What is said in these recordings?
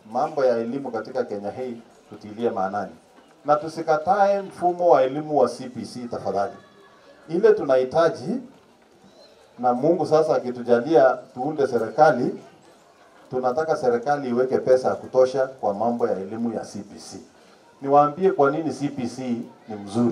mambo ya elimu katika Kenya hii tutilie maanani, na tusikatae mfumo wa elimu wa CPC tafadhali. Ile tunahitaji na Mungu sasa akitujalia tuunde serikali, tunataka serikali iweke pesa ya kutosha kwa mambo ya elimu ya CPC. Niwaambie kwa nini CPC ni mzuri.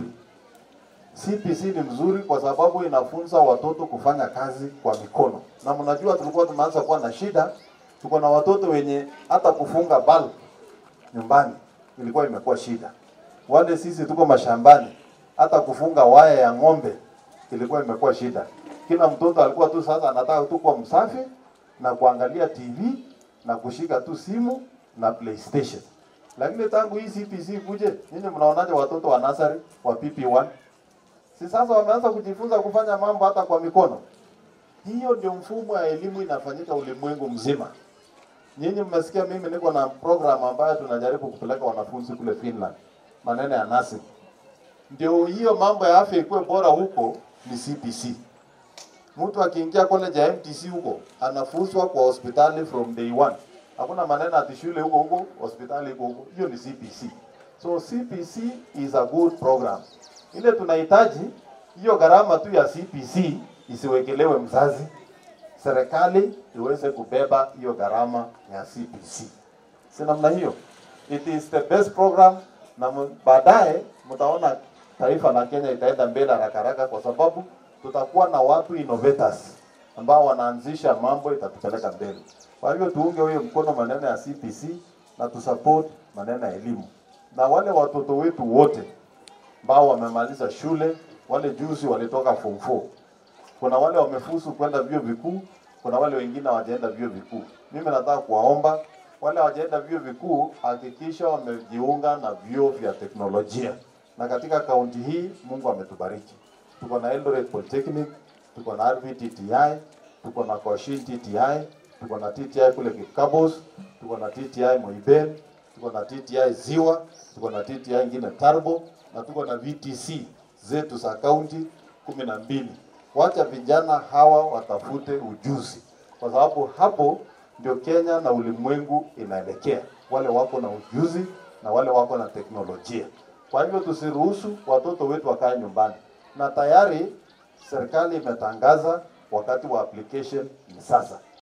CPC ni mzuri kwa sababu inafunza watoto kufanya kazi kwa mikono, na mnajua tulikuwa tumeanza kuwa na shida, tuko na watoto wenye hata kufunga bulb nyumbani ilikuwa imekuwa shida. Wale sisi tuko mashambani, hata kufunga waya ya ng'ombe ilikuwa imekuwa shida. Kila mtoto alikuwa tu sasa anataka tu kuwa msafi na kuangalia TV na kushika tu simu na PlayStation. Lakini tangu hii CPC kuje, nyinyi mnaonaje watoto wa nasari wa PP1? Si sasa wameanza kujifunza kufanya mambo hata kwa mikono. Hiyo ndio mfumo wa elimu inafanyika ulimwengu mzima. Nyinyi mmesikia mimi niko na program ambayo tunajaribu kupeleka wanafunzi kule Finland, maneno ya nursing. Ndio hiyo mambo ya afya ikuwe bora huko ni CPC. Mtu akiingia college ya MTC huko anafunzwa kwa hospitali from day one. Hakuna maneno ati shule huko huko, hospitali huko huko. Hiyo ni CPC. So CPC is a good program. Ile tunahitaji hiyo gharama tu ya CPC isiwekelewe mzazi, serikali iweze kubeba hiyo gharama ya CPC. Si namna hiyo? It is the best program, na mu- baadaye mtaona taifa la Kenya itaenda mbele haraka haraka, kwa sababu tutakuwa na watu innovators ambao wanaanzisha mambo itatupeleka mbele. Kwa hivyo tuunge huyo mkono maneno ya CPC na tusupport maneno ya elimu, na wale watoto wetu wote ambao wamemaliza shule, wale juzi walitoka form 4 kuna wale wamefusu kwenda vyuo vikuu, kuna wale wengine hawajaenda vyuo vikuu. Mimi nataka kuwaomba wale hawajaenda vyuo vikuu, hakikisha wamejiunga na vyuo vya teknolojia. Na katika kaunti hii Mungu ametubariki, tuko na Eldoret Polytechnic, tuko na RVTTI, tuko na Koshin TTI, tuko na TTI kule Kikabos, tuko na TTI Moiben, tuko na TTI Ziwa, tuko na TTI ingine Tarbo na tuko na VTC zetu za kaunti kumi na mbili. Wacha vijana hawa watafute ujuzi, kwa sababu hapo ndio Kenya na ulimwengu inaelekea, wale wako na ujuzi na wale wako na teknolojia. Kwa hivyo tusiruhusu watoto wetu wakae nyumbani, na tayari serikali imetangaza wakati wa application ni sasa.